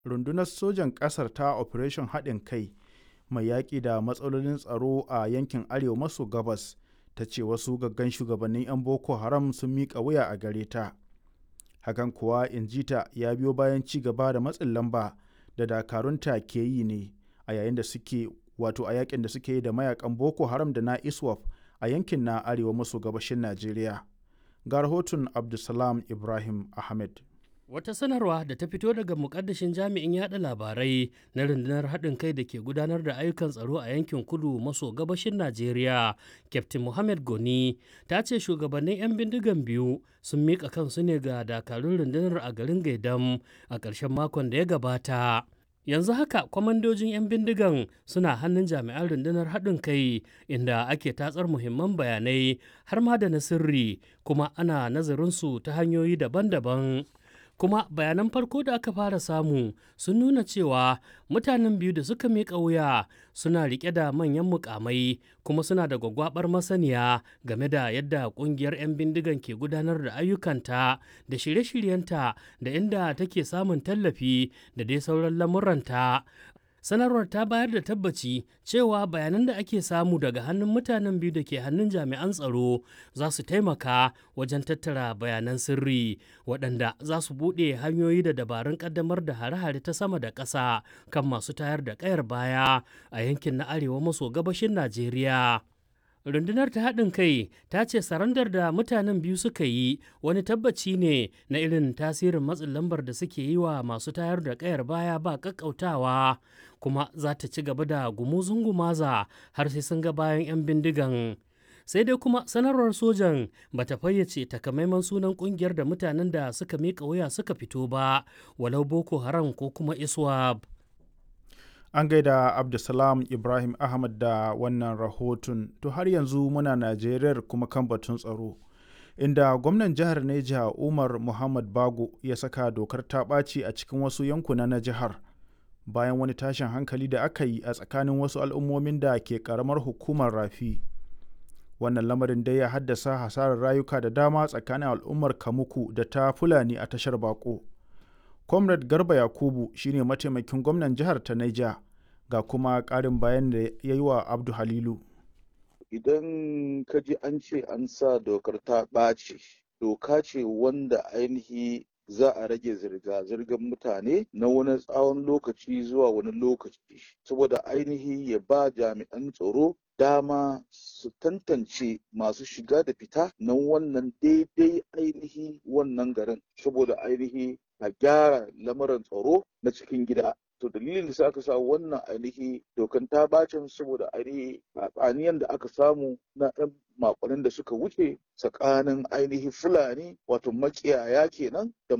rundunar sojan ƙasar ta operation haɗin kai mai yaƙi da matsalolin tsaro a yankin arewa maso gabas ta ce wasu gaggan shugabannin 'yan boko haram sun miƙa wuya a gare ta hakan kuwa injita ya biyo bayan ci gaba da matsin lamba da dakarunta ke yi ne a yayin da suke wato a yakin da suke yi da mayakan boko haram da na iswaf a yankin na arewa maso gabashin najeriya ga rahoton abdulsalam ibrahim ahmed Wata sanarwa da ta fito daga mukaddashin jami'in yada labarai na rundunar haɗin kai da ke gudanar da ayyukan tsaro a yankin kudu maso gabashin Najeriya, Captain Mohammed Goni, ta ce shugabannin 'yan bindigan biyu sun miƙa kansu ne ga dakarun rundunar a garin Gaidam a ƙarshen makon da ya gabata. yanzu haka kwamandojin 'yan bindigan suna hannun jami'an rundunar haɗin kai inda ake tatsar muhimman bayanai har ma da na sirri kuma ana nazarinsu ta hanyoyi daban-daban kuma bayanan farko da aka fara samu sun nuna cewa mutanen biyu da suka miƙa wuya suna riƙe da manyan mukamai kuma suna da gwagwabar masaniya game da yadda ƙungiyar 'yan bindigan ke gudanar da ayyukanta da shirye-shiryenta da inda take samun tallafi da dai sauran lamuranta sanarwar ta bayar da tabbaci cewa bayanan da ake samu daga hannun mutanen biyu da ke hannun jami'an tsaro za su taimaka wajen tattara bayanan sirri waɗanda za su buɗe hanyoyi da dabarun ƙaddamar da hare-hare ta sama da ƙasa kan masu tayar da ƙayar baya a yankin na arewa maso gabashin najeriya rundunar ta haɗin kai ta ce sarandar da mutanen biyu suka yi wani tabbaci ne na irin tasirin matsin lambar da suke yi wa masu tayar da ƙayar baya ba ƙaƙƙautawa kuma za ta ci gaba da gumuzun gumaza har sai sun ga bayan 'yan bindigan sai dai kuma sanarwar sojan ba ta fayyace takamaiman sunan kungiyar da mutanen da suka miƙa wuya suka fito ba walau boko haram ko kuma iswab an gaida abdulsalam ibrahim ahmad da wannan rahoton to har yanzu muna najeriyar kuma kan batun tsaro inda gwamnan jihar neja umar muhammad bago ya saka dokar ta ɓaci a cikin wasu yankuna na jihar bayan wani tashin hankali da aka yi a tsakanin wasu al'ummomin da ke karamar hukumar rafi wannan lamarin dai ya haddasa hasarar rayuka da dama tsakanin al'ummar kamuku da ta fulani a tashar bako comrade garba yakubu shine mataimakin gwamnan jihar ta naija ga kuma ƙarin bayan da ya yi wa abdu halilu idan ka ji an ce an sa dokar ta ɓaci doka ce wanda ainihi za a rage zirga-zirgar mutane na wani tsawon lokaci zuwa wani lokaci saboda ainihi ya ba jami'an tsaro dama su tantance masu shiga da fita na wannan daidai ainihi wannan garin saboda ainihi a gyara lamarin tsaro na cikin gida to dalilin da aka sa wannan ainihi dokan ta bacin saboda ainihi tsaniyan da aka samu na ɗan makonin da suka wuce tsakanin ainihi fulani wato makiyaya kenan da